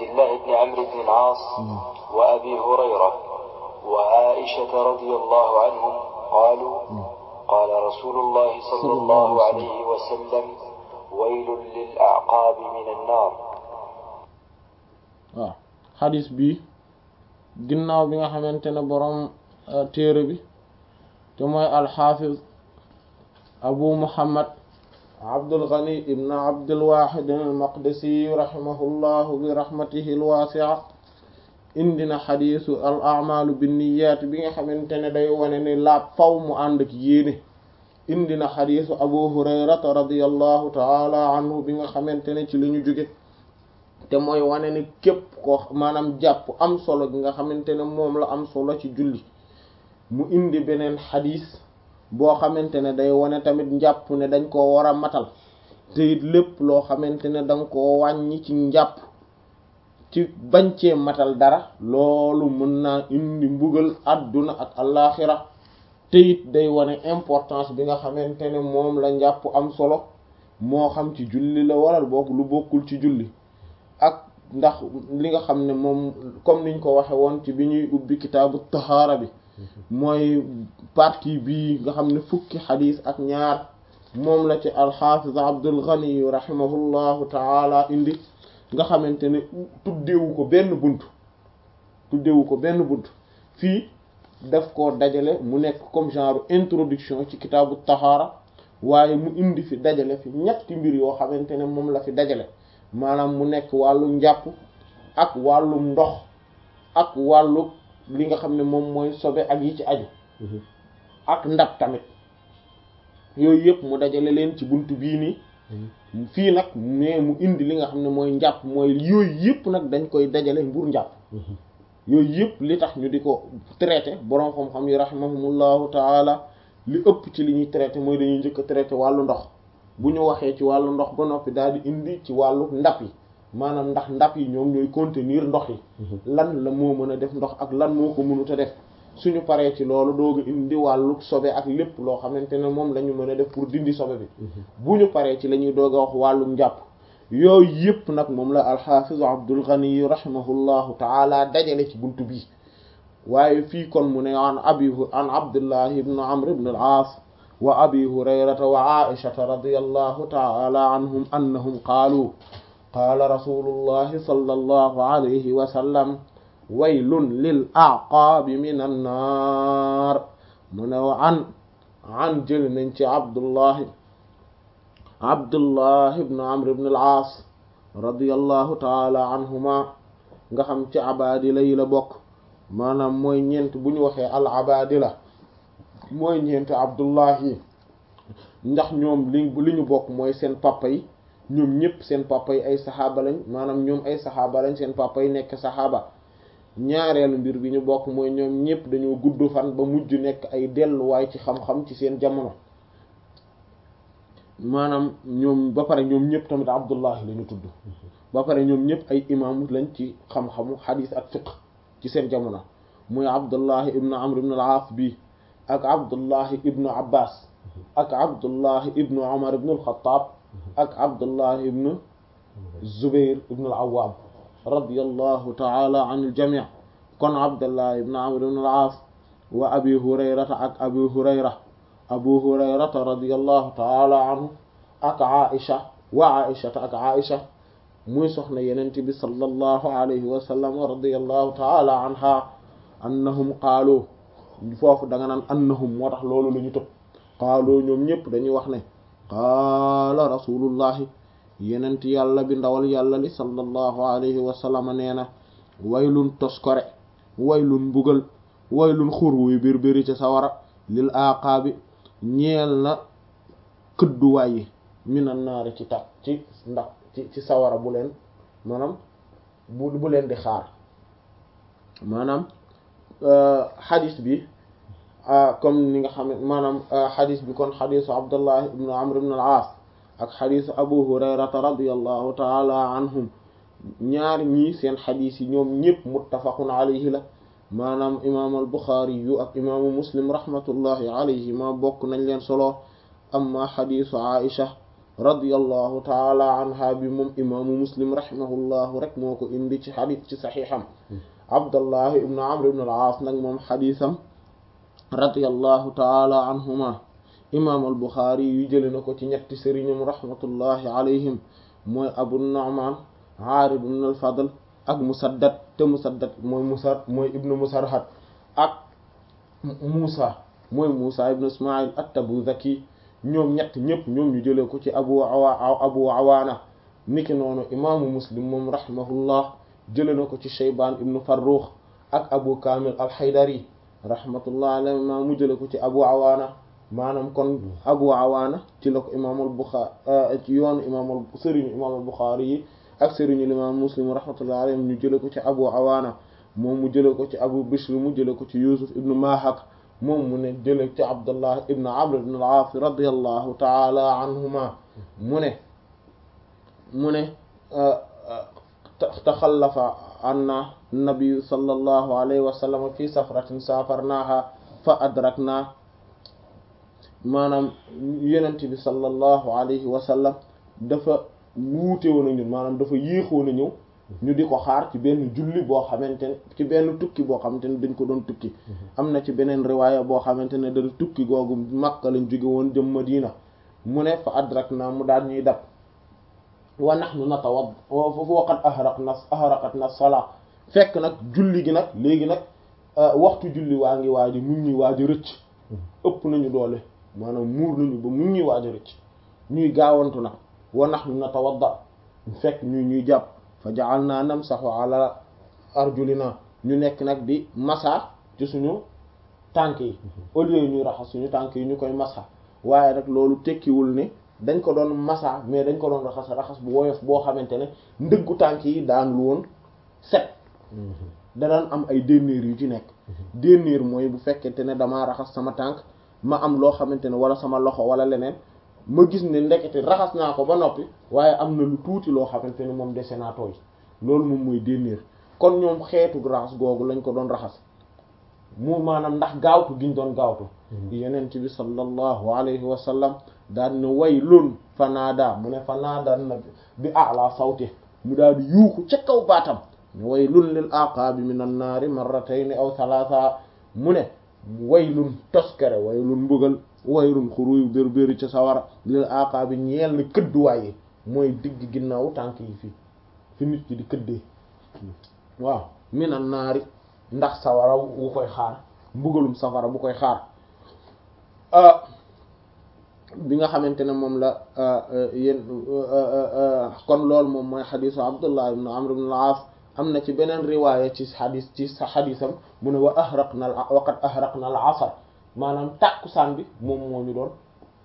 الله بن عمرو بن العاص وأبي هريرة وعائشة رضي الله عنهم قالوا قال رسول الله صلى الله عليه وسلم ويل للأعقاب من النار waaw xadis bi ginnaaw bi nga xamante ne boroom téere bi te mooy alxaafiz abu muhammad abdul ghani ibn abdul wahid al maqdisi rahimahullahu bi rahmatihi al wasi'a indi na xadisu al a'malu binniyat bi nga xamante ne day wane ni laab faw mu ànd ak yéene indi na xadisu abu hurayrata radiyallahu taala anhu bi nga xamante ne ci li ñu jóge te mooy wane ni képp ko maanaam jàpp am solo gi nga xamante ne moom la am solo ci julli mu indi beneen xadis boo xamante ne day wane tamit njàpp ne dañ koo war a matal te it lépp loo xamante ne danga koo wàññi ci njàpp ci bañ cee matal dara loolu mën naa indi mbugal àdduna ak allaaxira te it day wane importance bi nga xamante ne moom la njàpp am solo moo xam ci julli la waral bokk lu bokkul ci julli ak ndax li nga xam ne moom comme niñ ko waxe woon ci bi ñuy ubbi kitaabu tahaara bi mooy partie bii nga xam ne fukki xadis ak ñaar moom la ci alxaafiz abdul ghani rahimahullahu taala indi nga xamante ne tuddewu ko benn bunt tuddewu ko benn bunt fii daf ko dajale mu nekk comme genre introduction ci kitaabu tahaara waaye mu indi fi dajale fi ñetti mbir yoo xamante ne moom la fi dajale maanaam mu nekk wàllu njàpp ak wàllu ndox ak wàllu li nga xam ne moom mooy sobe ak yi ci aju ak ndab tamit yooyu yëpp mu dajale leen ci bunt bii nii fii nag mais mu indi li nga xam ne mooy njàpp mooy yooyu yëpp nag dañ koy dajale mbur njàpp yooyu yëpp li tax ñu di ko traité boroom xam-xam yi rahimahumullahu taala li ëpp ci li ñuy traité mooy dañuy njëkk a traité wàllu ndox bu ñu waxee ci wàllu ndox ba noppi daal di indi ci wàllu ndab yi maanaam ndax ndab yi ñoom ñooy contenir ndox yi lan la moo mën a def ndox ak lan moo ko mënut a def suñu paree ci loolu dooga indi wàllu sobe ak lépp loo xamante ne moom la ñu mën a def pour dindi sobe bi bu ñu paree ci la ñuy doog a wax wàllu njàpp yooyu yëpp nag moom la alxaafiz Abdul Ghani rahimahullahu taala dajale ci buntu bi waaye fii kon mu ne an abi an Abdullahi ibn Amr ibn al-Aas wa abi hurayrata wa aishata radiyallahu taala anhum annahum qaalu qaala rasulullahi sallallahu alayhi wa sallam waylun lil a'qaabi min annaar mu ne an an jël nañ ci abdullahi abdullahi ibn amr ibn al-aas radiyallahu taala anhuma nga xam ci abaadila yi la bokk maanaam mooy ñeent bu ñu waxee al abaadila mooy ñeent abdullahi ndax ñoom li li ñu bokk mooy seen papa yi ñoom ñëpp seen papa yi ay saxaaba lañ maanaam ñoom ay saxaaba lañ seen papa yi nekk saxaaba ñaareelu mbir bi ñu bokk mooy ñoom ñëpp dañoo gudd fan ba mujj nekk ay delluwaay ci xam-xam ci seen jamono maanaam ñoom ba pare ñoom ñëpp tamit abdullahi la ñu tudd ba pare ñoom ñëpp ay imam lañ ci xam-xamu xadiis ak fiqh ci seen jamono muy abdullahi ibnu amr ibnu al-aas bi ak abdullahi ibnu abbas ak abdullahi ibnu umar ibnu al-xattaab ak abdullahi ibnu zubair ibnu al-awwaam radiyallahu taala an al-jamii kon abdullahi ibnu amr ibnu al-aas wa abi hurayrata ak abi hurayra abu hurayrata radiyallahu taala anhu ak aisha wa aishata ak aisha muy soxna yenent bi sallallahu alayhi wa sallam radiyallahu taala anha annahum qaalu foofu da nga naan annahum moo tax loolu la ñu tëb qaalu ñoom ñëpp dañuy wax ne qaala rasulullahi yenent yàlla bi ndawal yàlla li sallallahu alayhi wa sallam nee na waylun toskore waylun mbugal waylun xur wuy bir biri ci sawara lil aqaabi ñeel na këdduwaay yi minan naari ci tax ci ndax ci ci sawara bu leen maanaam bu bu leen di xaar maanaam xadis bi comme ni nga xam ne maanaam xadis bi kon xadisu abdullah ibnu amr ibn al-aas ak xadisu abu hurayrata radiallahu taala anhum ñaar ñii seen xadis yi ñoom ñëpp muttafaqun alayhi la maanaam imaam al buxaari yu ak imaamu muslim rahmatullahi alayhi ma bokk nañ leen solo amma xadisu aisha radiyallahu taala anha bi moom imaamu muslim rahimahullahu rek moo ko indi ci xadis ci saxiixam abdallah ibnu amr ibn al-aas nag moom xadisam radiyallahu taala anhuma imaam al buxaari yu jële na ko ci ñetti sëriñam rahmatullahi alayhim mooy abu nu'man aarid ibn al fadl ak musaddad te musaddad mooy musar mooy ibnu musarhad ak muusa mooy muusa ibnu ismail at-tabuzaki ñoom ñett ñëpp ñoom ñu jëlee ko ci abu awa abu awaana niki noonu imaamu muslim moom rahimahullah jële na ko ci shaybaan ibnu farrux ak abu kamil al-haydari rahmatullah alayhi ma mu jële ko ci abu awaana maanaam kon abu awaana ci la ko imaamul buxaari ci yoonu imaamul sëriñu imaamul buxaari yi ak sëriñu imaam muslim rahmatullah alayhim ñu jële ko ci abu awaana moom mu jële ko ci abu bishr mu jële ko ci yusuf ibnu mahak moom mu ne jële ci abdullah ibnu amr ibn al-aas radiyallahu taala anhuma mu ne mu ne taxallafa anna nabiyu sallallahu alayhi wa sallam fi safratin safarnaha fa adrakna maanaam yenent bi sallallahu alayhi wa sallam dafa wuute woon a ñun maanaam dafa yéexoon a ñëw ñu di ko xaar ci benn julli boo xamante ne ci benn tukki boo xamante ne dañ ko doon tukki am na ci beneen riwaaya boo xamante ne da tukki googu Makka lañ jóge woon jëm Madina mu ne fa adrakna mu daal ñuy dab wa nahnu natawad wa qad ahraqna ahraqatna salaa fekk nag julli gi nag léegi nag waxtu julli waa ngi waaji mu ngi waaji rëcc ëpp nañu doole maanaam muur nañu ba mu ngi waaji rëcc ñuy gaawantu nag wa nahnu natawadda fekk ñu ñuy jàpp fa ja'alna namsahu ala arjulina ñu nekk nag di masa ci suñu tànk yi au lieu ñuy raxas suñu tànk yi ñu koy masa waaye nag loolu tekkiwul ne dañ ko doon masa mais dañ ko doon raxas raxas bu woyof boo xamante ne ndëggu tànk yi daan lu woon set da daan am ay dénnéer yu ci nekk dénnéer mooy bu fekkente ne damaa raxas sama tànk ma am loo xamante ne wala sama loxo wala leneen ma gis ne ndekete raxas naa ko ba noppi waaye am na lu tuuti loo xamante ne moom dese naa tooy loolu moom mooy dénnéer kon ñoom xeetu raxas googu lañ ko doon raxas mu maanaam ndax gaawtu giñ doon gaawtu yenent bi sallallahu alayhi wa sallam daan ne waylun fanaada mu ne fanaada na bi ala sawti mu daal di yuuxu ca kaw baatam ne waylun lil aqaabi minan naari marratayn aw thalatha mu ne waylun toskere waylun mbugal waylun xuruy béru béru ca sawara lil aqaabi ñeel na këdduwaay yi mooy digg ginnaaw tànk yi fii fi nit ki di këddee waaw minan naari ndax sawara wu koy xaar mbugalum safara bu koy xaar bi nga xamante ne moom la yéen kon loolu moom mooy xadisu abdullah ibn amr ibn al-aas am na ci beneen riwaaya ci xadis ci sa xadisam mu ne wa ahraqna waqad ahraqna al asr maanaam tàkkusaan bi moom moo ñu doon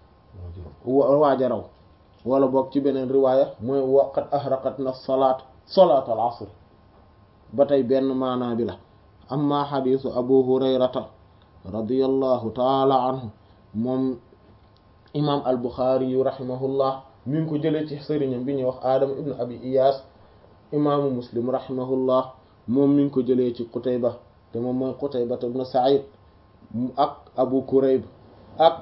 waaja raw wala boog ci beneen riwaaya mooy waqad ahraqatna salaat salaat al asr ba tey benn maanaa bi la amma xadisu abu hurayrata radiyallahu taala anhu moom imam al buxaari yu rahimahullah mi ngi ko jëlee ci sëriñam bi ñuy wax aadama ibnu abi iyas imaamu muslim rahimahullah moom mi ngi ko jëlee ci qutayba te moom mooy qutayba ibnu said ak abu kurayb ak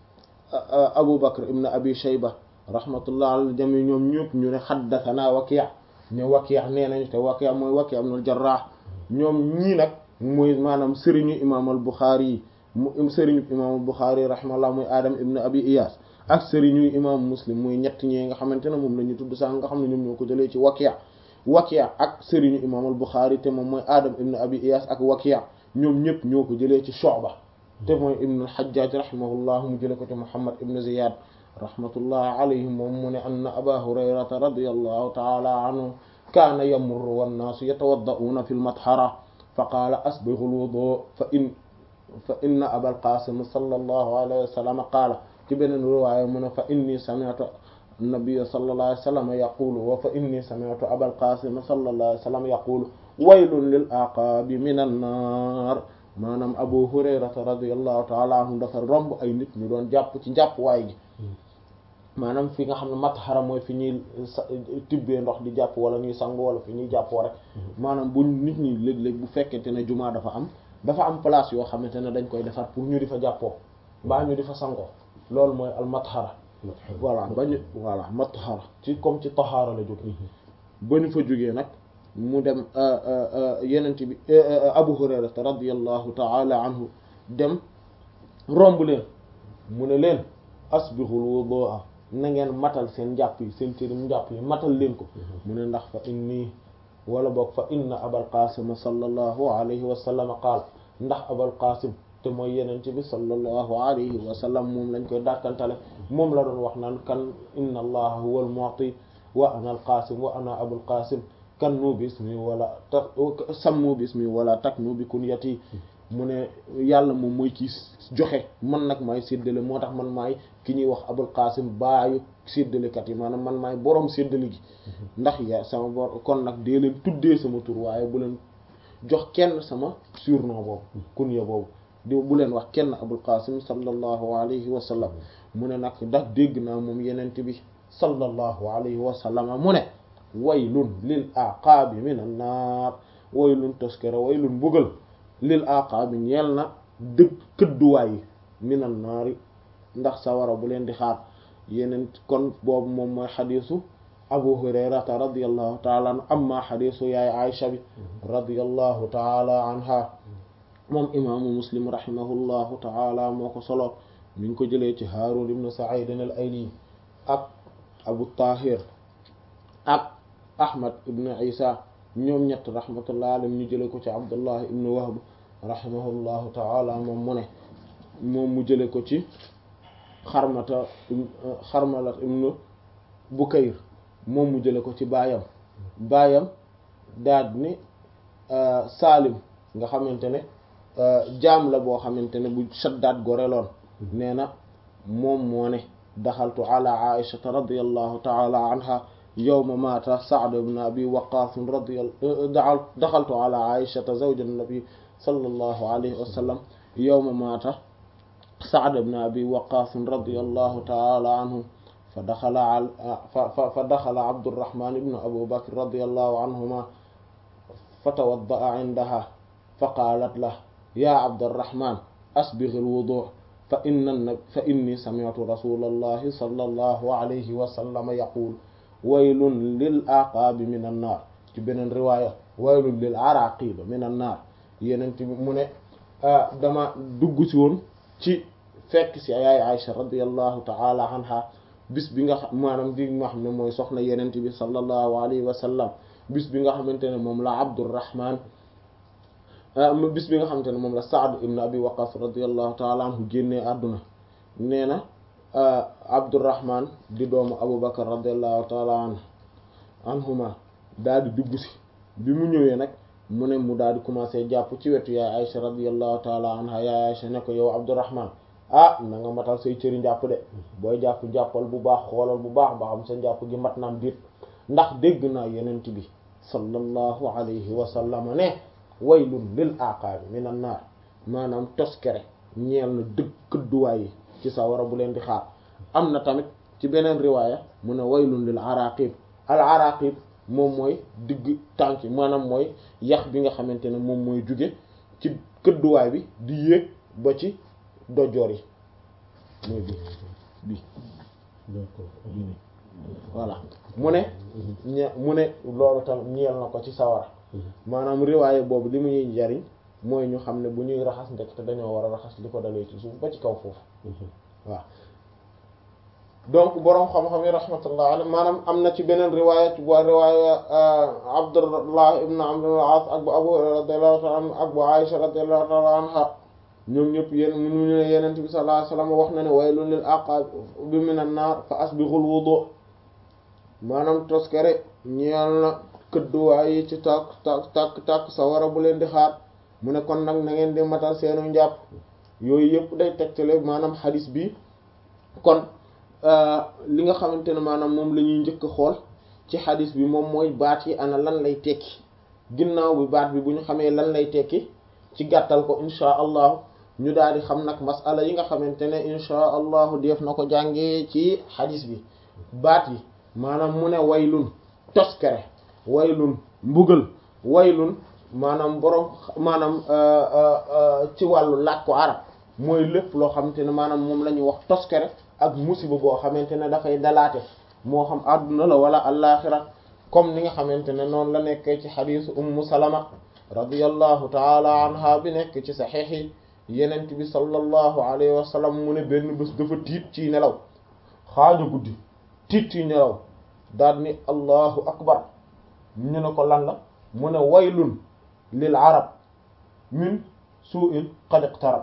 abu bakr ibnu abi shayba rahmatullah al jami ñoom ñëpp ñu ne xaddathana waki' ne waki' nee nañ te waki' mooy waki' ibnul jarrah ñoom ñii nag mooy maanaam sëriñu imaam al buxaari yi mu sëriñu imaam Buxaari rahimahullah muy Adam ibn Abi Iyas ak sëriñu imaam Muslim muy ñett ñi nga xamante ne moom la ñu tudd sax nga xam ne ñoom ñoo ko jëlee ci Waki' Waki' ak sëriñu imaam Buxaari te moom mooy Adam ibn Abi Iyas ak Waki' ñoom ñëpp ñoo ko jëlee ci Shu'ba te mooy ibn al-Hajjaj rahimahullah mu jëlee ko ci Muhammad ibn Ziyad rahmatullah alayhi moom mu ne anna Aba Hurayrata radiyallahu ta'ala anhu kaana yamurru wan-naasu yatawadda'una fil mathara fa qaala asbighu al-wudu' fa in fa inna abal qasim sallallahu alayhi wa sallam qaala ci beneen riwaaya mu ne fa inni sami'tu nabiyya sallallahu alayhi wa sallam yaqulu wa fa inni sami'tu abal qasim sallallahu alayhi wa sallam yaqulu waylun lil aqaabi minan naar maanaam abu hurayrata radiyallahu ta'ala anhu dafa romb ay nit ñu doon jàpp ci njàpp waay gi maanaam fi nga xam ne matxara mooy fi ñuy tibbee ndox di jàpp wala ñuy sangu wala fi ñuy jàppoo rek maanaam bu nit ñi léeg-léeg bu fekkente ne jumaa dafa am dafa am place yoo xamante ne dañ koy defar pour ñu di fa jàppoo mbaa ñu di fa sangoo loolu mooy al matxara voilà ba ñu voilà matahara ci comme ci tahaara la jóge ba ñu fa jógee nag mu dem yenent bi Abu Hurayra radiyallahu ta'ala anhu dem romb leen mu ne leen asbihul wudu'a na ngeen matal seen njàpp yi seen cërim njàpp yi matal leen ko mu ne ndax fa inni wala boog fa inna abal qasim sallallahu alayhi wa sallam qaal ndax abal qasim te mooy yenente bi sallallahu alayhi wa sallam moom lañ koy dàkkantale moom la doon wax naan kan inna allaha huwa al mu'ti wa ana al qasim wa ana abul qasim kan nu bismi wala ta sammu bismi wala tak nu bi kunyati mu ne yàlla moom mooy kii joxe man nag maay séddale moo tax man maay ki ñuy wax abul qasim baayu séddalekat yi maanaam man maay borom séddale gi ndax ya sama bor kon nag dee leen tuddee sama tur waaye bu leen jox kenn sama surnom boobu kunya boobu di bu leen wax kenn abul qasim sallallahu alayhi wa sallam mu ne nag ndax dégg naa moom yenente bi sallallahu alayhi wa sallam mu ne waylun lil aqaabi min an naar waylun toskere waylun mbugal lil aqaabi ñeel na dëgg këdduwaay yi minan naari ndax sawara bu leen di xaar yeneen kon boobu moom mooy xadiisu abu hurayrata radiallahu taala anhu amma xadiisu yaay aisha bi radiallahu taala anha moom imaamu muslim rahimahullahu taala moo ko solo mi ngi ko jëlee ci haarun ibnu sa'id al ayli ak abu tahir ak ahmad ibnu isa ñoom ñett rahmatullah alayhim ñu jële ko ci abdullah ibnu wahb rahimahullahu taala moom mu ne moom mu jële ko ci xarmata xarmalat ibnu bukayr moom mu jële ko ci baayam baayam daad ni saalim nga xamante ne jaam la boo xamante ne bu shaddaat goreloon nee na moom moo ne daxaltu ala aishata radiallahu taala anha yawma maata Sa'd ibn Abi Waqqas radiyallahu daxaltu ala Aïshata zawj an-nabi sallallahu alayhi wa sallam yawma maata Sa'd ibn Abi Waqqas radiyallahu ta'ala anhu fa daxala fa daxala Abdurrahman ibn Abu Bakr radiyallahu anhuma fatawadda'a indaha faqaalat lahu ya Abdurrahman asbigh al-wudu' fa inna fa inni sami'tu rasulallahi sallallahu alayhi wa sallam yaqul waylun lil aqaabi min an naar ci beneen riwaaya waylun lil araqiba min an naar yeneen bi mu ne dama dugg si woon ci fekk si yaay Aïcha radiyallahu ta'ala anha bis bi nga xam maanaam bi nga xam ne mooy soxna yeneen bi sallallahu alayhi wa sallam bis bi nga xamante ne moom la Abdurrahman bis bi nga xamante ne moom la Sa'd ibn Abi Waqqas radiyallahu ta'ala anhu génnee àdduna nee na Abdurrahman di doomu Abu Bakar radiyallahu ta'ala anhu anhuma daal di dugg si bi mu ñëwee nag mu ne mu daal di commencé jàpp ci wetu yaay Aïcha radiyallahu ta'ala anha yaay Aïcha ne ko yow Abdurrahman ah na nga matal say cëri njàpp de booy jàpp jàppal bu baax xoolal bu baax ba xam sa njàpp gi mat naam diit ndax dégg naa yenent bi sallallahu alayhi wa sallam ne waylun lil aqaabi minan naar maanaam toskere ñeel na dëgg këdduwaay yi ci sawara bu leen di xaar am na tamit ci beneen riwaaya mu ne waylun lil araqib al araqib moom mooy digg tànk yi maanaam mooy yax bi nga xamante ne moom mooy jóge ci këdduwaay bi di yéeg ba ci dojoor yi mooy bi bi voilà mu ne ñe mu ne loolu tamit ñeel na ko ci sawara maanaam riwaaya boobu li muy jariñ mooy ñu xam ne bu ñuy raxas ndek te dañoo war a raxas li ko dalee ci suuf ba ci kaw foofu waaw donc boroom xam-xam yi rahmatullah alayhi maanaam am na ci beneen riwaaya ci waa riwaaya Abdullah ibn Amr ibn al-As ak bu Abu radiyallahu ta'ala anhu ak bu Aisha radiyallahu ta'ala anha ñoom ñëpp yéen mu ñu ne Yonent bi sallallahu alayhi wasallam wax na ne waylun lil aqaabi minan naar fa asbighul wudu maanaam toskare ñeel na këdduwaay yi ci tàkk tàkk tàkk tàkk sawara bu leen di xaar mu ne kon nag na ngeen di matal seenu njàpp yooyu yëpp day tegtale maanaam xadis bi kon li nga xamante ne maanaam moom la ñuy njëkk a xool ci xadis bi moom mooy baat yi ana lan lay tekki ginnaaw bi baat bi bu ñu xamee lan lay tekki ci gàttal ko insha allahu ñu daal di xam nag masala yi nga xamante ne insha allahu def na ko jàngee ci xadis bi baat yi maanaam mu ne waylun toskere waylun mbugal waylun maanaam borom maanaam ci wàllu làkku arab mooy lépp loo xamante ne maanaam moom la ñuy wax toskere ak musiba boo xamante ne dafay dalaate moo xam àdduna la wala allaaxira comme ni nga xamante ne noonu la nekkee ci xadiisu ummu salama radiyallahu taala anha bi nekk ci saxiix yi yenent bi sallallahu alayhi wa sallam mu ne benn bés dafa tiit ci nelaw xaaju guddi tiit ci nelaw daal ni allahu akbar ñu ne ko lan la mu ne waylun lil arab min su'in qad iqtarab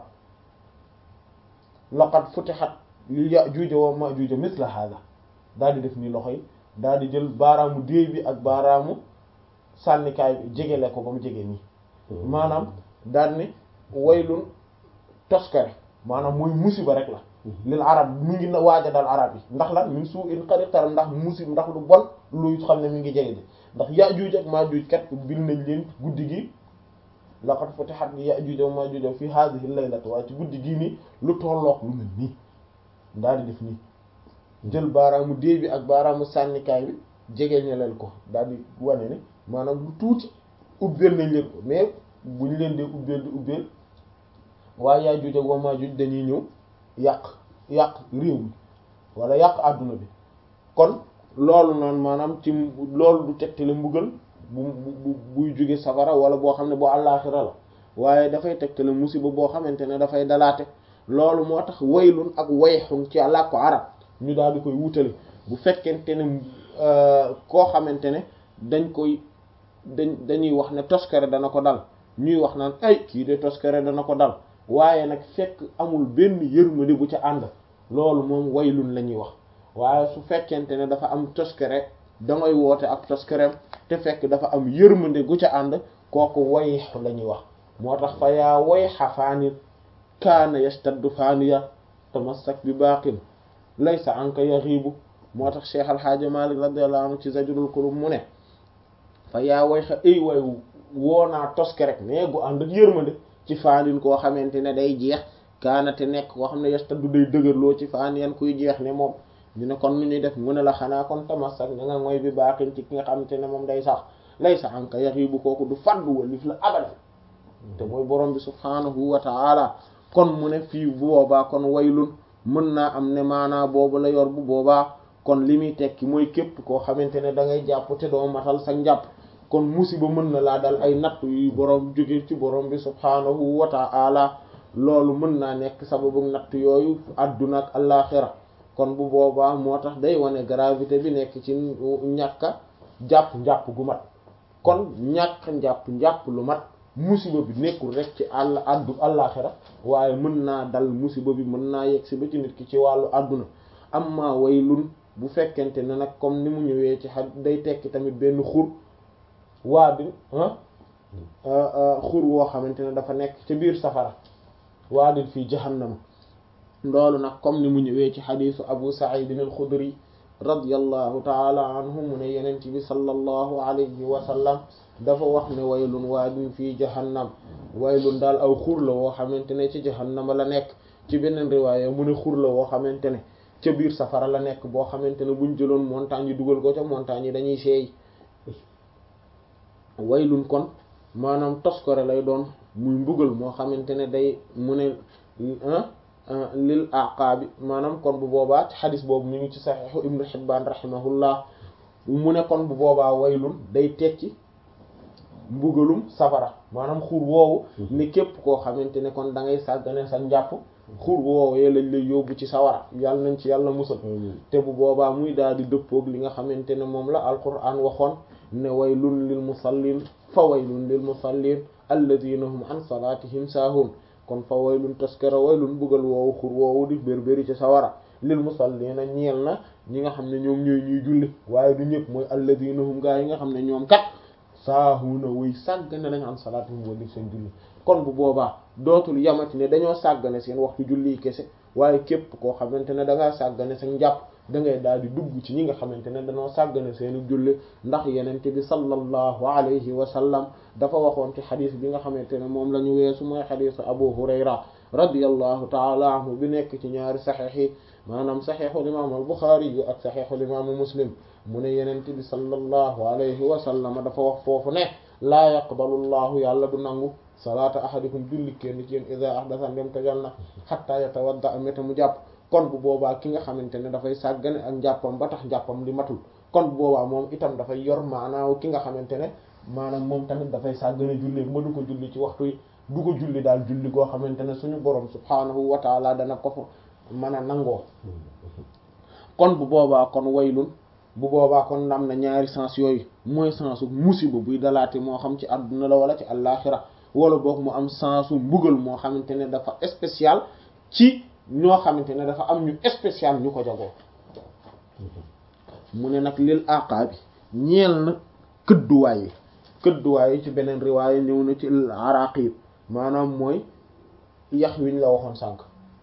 laqad futihat li ya'juj wa ma'juj misla hada daal di def ni loxo yi daal di jël baaraamu déey bi ak baaraamu sànnikaay bi jegele ko ba mu jege nii maanaam daal ni waylun toskare maanaam mooy musiba rek la lil arab mu ngi waaj a dal arab yi ndax lan min su'in qad iqtarab ndax musib ndax lu bon luy xam ne mi ngi jege de ndax ya'juj ak ma'juj kat bil nañ leen guddi gi laqad futihat ya'juj wa ma'juj fi hadhihi al-laylati waaye ci guddi gii nii lu tollook lu mel nii daal di def nii jël baaraamu déey bi ak baaraamu sànnikaay bi jege ñeleel ko daal di wane ne maanaam lu tuuti ubbeel nañ leen ko mais bu ñu leen dee ubbeel di ubbeel waaye ya'juj wa ma'juj dañuy ñëw yàq yàq réew mi wala yàq àdduna bi kon loolu noonu maanaam ci loolu du tegtale mbugal bu bu buy jóge safara wala boo xam ne boo àllaaxira la waaye dafay tegtale musiba boo xamante ne dafay dalaate loolu moo tax waylun ak wayxun ci làkku arab ñu daal di koy wutale bu fekkente ne koo xamante ne dañ koy dañ dañuy wax ne toskare dana ko dal ñuy wax naan ay kii de toskare dana ko dal waaye nag fekk amul benn yërmande bu ca ànd loolu moom waylun la ñuy wax waaye su fekkente ne dafa am toskare dangay woote ak toskarem te fekk dafa am yërmande gu ca ànd kooku wayx la ñuy wax moo tax fa yaa wayxa faanil kaana yastaddu faaniya tamassak bi baaqin laysa anka yaxiibu moo tax cheikh alxaaja malik radiyallahu anhu ci zajrul qulub mu ne fa yaa wayxa ay way woonaa toske rek mais gu ànd ak yërmande ci faanin koo xamante ne day jeex kaana te nekk koo xam ne yastaddu day dëgërloo ci faan yan kuy jeex ne moom ñu ne kon nu ñuy def mu ne la xanaa kon tamassak na nga mooy bi baaxin ci ki nga xamante ne moom day sax lay sa anka yaxiibu kooku du faddu walif la abadan te mooy borom bi subhaanahu wa ta'ala kon mu ne fii bu boobaa kon waylun mën naa am ne maanaa boobu la yor bu boobaa kon li muy tekki mooy képp koo xamante ne da ngay jàpp te doo matal sa njàpp kon musiba mën na laa dal ay natt yu borom jóge ci borom bi subhaanahu wa ta'ala loolu mën naa nekk sababu natt yooyu adduna ak allaaxira kon bu boobaa moo tax day wane gravité bi nekk ci ñàkka jàpp njàpp gu mat kon ñàkk njàpp njàpp lu mat musiba bi nekkul rek ci àll addu àllaaxira waaye mën naa dal musiba bi mën naa yegg si ba ci nit ki ci wàllu àdduna amma waylun bu fekkente ne nag comme ni mu ñëwee ci xa day tekki tamit benn xur waa bi xur woo xamante ne dafa nekk ci biir safara waadin fii jahannama loolu nag comme ni mu ñëwee ci xadiisu abu sa'id al-xudri radiyallahu taala anhu mu ne yenent bi sallallahu alayhi wa sallam dafa wax ne waylun waadin fii jahannam waylun daal aw xur la woo xamante ne ci jahannama la nekk ci beneen riwaaya mu ne xur la woo xamante ne ca biir safara la nekk boo xamante ne buñ jëloon montagne yi dugal ko ca montagne yi dañuy seey waylun kon maanaam toskore lay doon muy mbugal moo xamante ne day mu ne lil aqaabi maanaam kon bu boobaa ci xadis boobu mi ngi ci saxiixu ibnu xibbaan rahimahullah mu ne kon bu boobaa waylun day tekki mbugalum safara maanaam xur woowu ni képp koo xamante ne kon da ngay sàggane sa njàpp xur woowee lañ lay yóbbu ci sawara yàlla nañ ci yàlla musal te bu boobaa muy daal di dëppoog li nga xamante ne moom la alquran waxoon ne waylun lil musallin fa waylun lil musallin alladina hum an salatihim saahun kon fa waylun taskara waylun buggal woowu xur woowu di bérbéri ci sawara lil musallina ñeel na ñi nga xam ne ñoom ñooy ñuy julli waaye du ñëpp mooy alladina hum gaa yi nga xam ne ñoom kat saahuna wuy sàggane nañ an salatihim wali seen julli kon bu boobaa dootul yamati ne dañoo sàggane seen waxtu julli kese waaye képp koo xamante ne da ngaa sàggane sa njàpp da ngay daal di dugg ci ñi nga xamante ne dañoo sàggane seeni julli ndax yenente bi sallallahu alayhi wa sallam dafa waxoon ci xadis bi nga xamante ne moom la ñu weesu mooy xadisu abu hurayra radiyallahu taala anhu bi nekk ci ñaari saxiix yi maanaam saxiixul imaamu al buxaari yu ak saxiixul imaamu muslim mu ne yenente bi sallallahu alayhi wa sallam dafa wax foofu ne laa yaqbalu llahu yàlla du nangu salaata ahadikum julli kenn ci yéen ida ahdasa ndem tojal na xatta yatawadda ameta mu jàpp kon bu boobaa ki nga xamante ne dafay sàggane ak njàppam ba tax njàppam li matul kon bu boobaa moom itam dafay yor maanaaw ki nga xamante ne maanaam moom tamit dafay sàggane julli ma du ko julli ci waxtu yi du ko julli daal julli goo xamante ne suñu borom subhaanahu wa taala dana ko fa mën a nangoo kon bu boobaa kon waylun bu boobaa kon am na ñaari sens yooyu mooy sensu musiba buy dalaate moo xam ci àdduna la wala ci àllaaxira wala boog mu am sensu mbugal moo xamante ne dafa spécial ci ñoo xamante ne dafa am ñu spécial ñu ko jagoo mu ne nag lil aqaa bi ñeel na këdduwaay yi këdduwaay yi ci beneen riwaaya ñëw na ci araqib maanaam mooy yax wiñ la waxoon sànq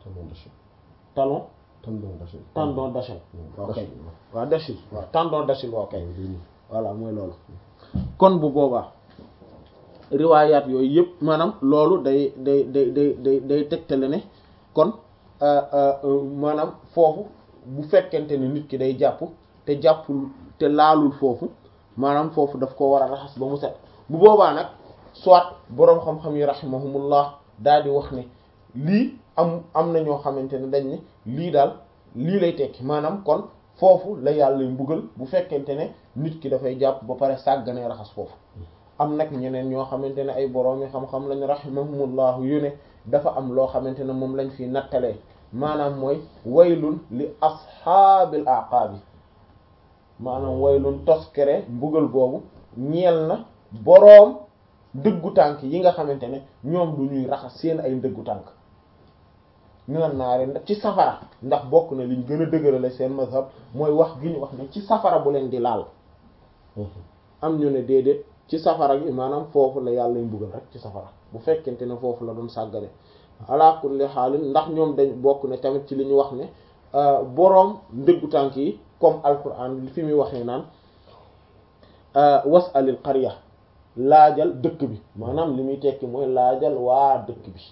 talon tendon d'Achille ok waaw d'Achille waaw tendon d'Achille waaw kay voilà mooy loolu kon bu boobaa riwaayaat yooyu yëpp maanaam loolu day day day day day day tegtale ne kon maanaam foofu bu fekkente ne nit ki day jàpp te jàppul te laalul foofu maanaam foofu daf ko war a raxas ba mu set bu boobaa nag soit boroom xam-xam yi rahimahumullah daal di wax ne lii am am na ñoo xamante ne dañ ne lii daal lii lay tekki maanaam kon foofu la yàlla mbugal bu fekkente ne nit ki dafay jàpp ba pare sàgganee raxas foofu am nag ñeneen ñoo xamante ne ay boroomi xam-xam lañu rahimahumullahu yu ne dafa am loo xamante ne moom lañ fi nattalee maanaam mooy waylun li ashaabil aqaabi maanaam waylun toskere mbugal boobu ñeel na boroom dëggu tànk yi nga xamante ne ñoom du ñuy raxas seen ay ndëggu tànk minan naari ci safara ndax bokk na liñ gën a dëgërale seen mazhab mooy wax gi ñu wax ne ci safara bu leen di laal am ñu ne déedéet ci safara gi maanaam foofu la yàlla mbugal rek ci safara bu fekkente ne foofu la doon sàggane ala kulli xaalin ndax ñoom dañ bokk ne tamit ci li ñu wax ne boroom ndëggu tànk yi comme alquran fi muy waxee naan wasalil qarya laajal dëkk bi maanaam li muy tekki mooy laajal waa dëkk bi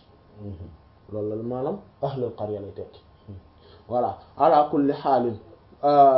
loolu la maanaam ahlul qarya lay tekki voilà ala kulli xaalin